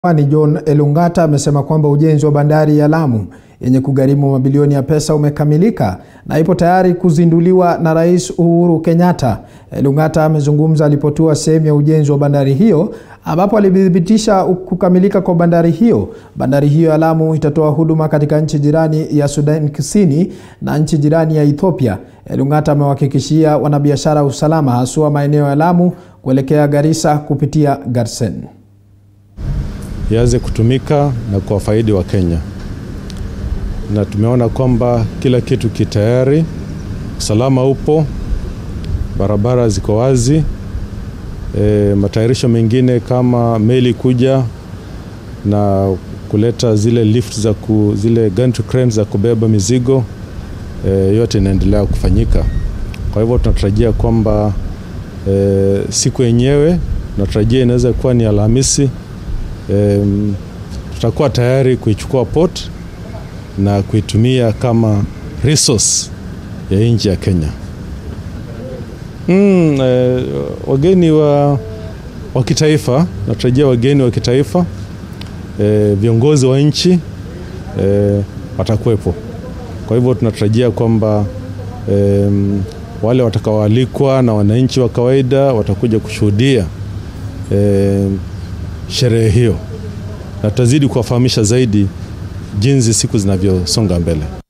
Pwani John Elung'ata amesema kwamba ujenzi wa bandari ya Lamu yenye kugharimu mabilioni ya pesa umekamilika na ipo tayari kuzinduliwa na Rais Uhuru Kenyatta. Elung'ata amezungumza alipotua sehemu ya ujenzi wa bandari hiyo ambapo alithibitisha kukamilika kwa bandari hiyo. Bandari hiyo ya Lamu itatoa huduma katika nchi jirani ya Sudan Kusini na nchi jirani ya Ethiopia. Elung'ata amewahakikishia wanabiashara usalama haswa maeneo ya Lamu kuelekea Garissa kupitia Garsen ianze kutumika na kuwafaidi wa Kenya, na tumeona kwamba kila kitu kitayari, usalama upo, barabara ziko wazi. E, matayarisho mengine kama meli kuja na kuleta zile lift za ku, zile gantry cranes za kubeba mizigo e, yote inaendelea kufanyika. Kwa hivyo tunatarajia kwamba e, siku yenyewe tunatarajia inaweza kuwa ni Alhamisi. Um, tutakuwa tayari kuichukua port na kuitumia kama resource ya nchi ya Kenya. Mm, eh, wageni wa, wa kitaifa natarajia wageni wa kitaifa eh, viongozi wa nchi eh, watakuwepo. Kwa hivyo tunatarajia kwamba eh, wale watakaoalikwa na wananchi wa kawaida watakuja kushuhudia eh, sherehe hiyo na tutazidi kuwafahamisha zaidi jinsi siku zinavyosonga mbele.